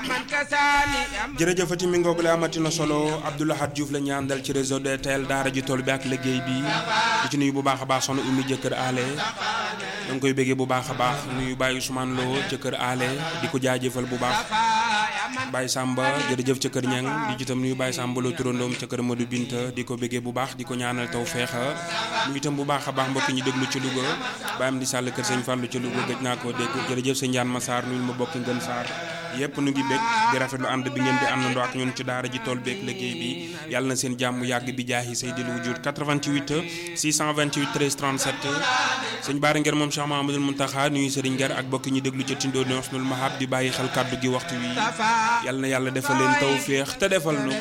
jërëjëfati mi ngoog la amati na solo Abdoulahad Diouf la ñu àndal ci réseau DTL daara ji tool bi ak liggéey bi di ci nuyu bu baax a baax soxna Oumy jëkkër aale da nga koy bëggee bu baax a baax nuyu Baye Ousmane Lo jëkkër aale di ko jaajëfal bu baax Baye Samba jërëjëf ca kër Ñang di ci itam nuyu Baye Samba Lo turandoom ca kër Madou Binta di ko bëggee bu baax di ko ñaanal taw feexa nuyu itam bu baax a baax mbokk ñi déglu ci Louga Baye am di sàll kër sëñ Fallou ca Louga gëj naa koo dégg jërëjëf sëñ Ndiane Massar nuyu ma bokk ngën Sarr yëpp nu ngi bég di rafetlu ànd bi ngeen di àndandoo ak ñun ci daara ji tool beeg liggéey bi yàlla na seen jàmm yàgg bi jaahi say di lu wujud 88 628 13 37 sëñ Baara Ngер moom Cheikh Mahamadul Muntaxa nuyu Sëriñ Ngер ak bokk ñi déglu ci tindoo ni Husnul Mahab di bàyyi xel kàddu gi waxtu wi yàlla na yàlla defal leen tawféex te defal nu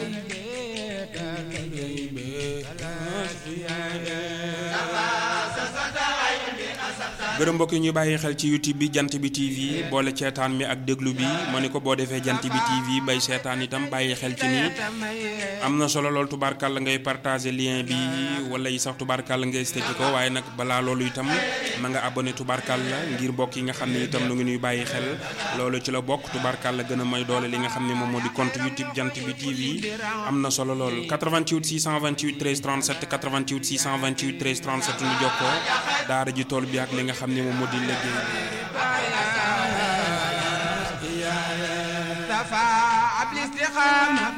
gërëm mbokk yi ñuy bàyyi xel ci youtube bi jant bi tv boole ceetaan mi ak déglu bi ma ni ko boo defee jant bi tv bay seetaan itam bàyyi xel ci nii am na solo lool tubaarkàlla ngay partager lien bi wala yi sax tubaarkàlla ngay stekki ko waaye nag balaa loolu itam na nga abonné tubaarkàlla ngir mbokk yi nga xam ne itam nu ngi nuy bàyyi xel loolu ci la bokk tubaarkàlla gën a may doole li nga xam ne moom moo di compte youtube jant bi tv am na solo lool 88 628 13 37 88 628 13 37 nu jokkoo daara ji tool bi ak li nga xam ne moom moo di liggéey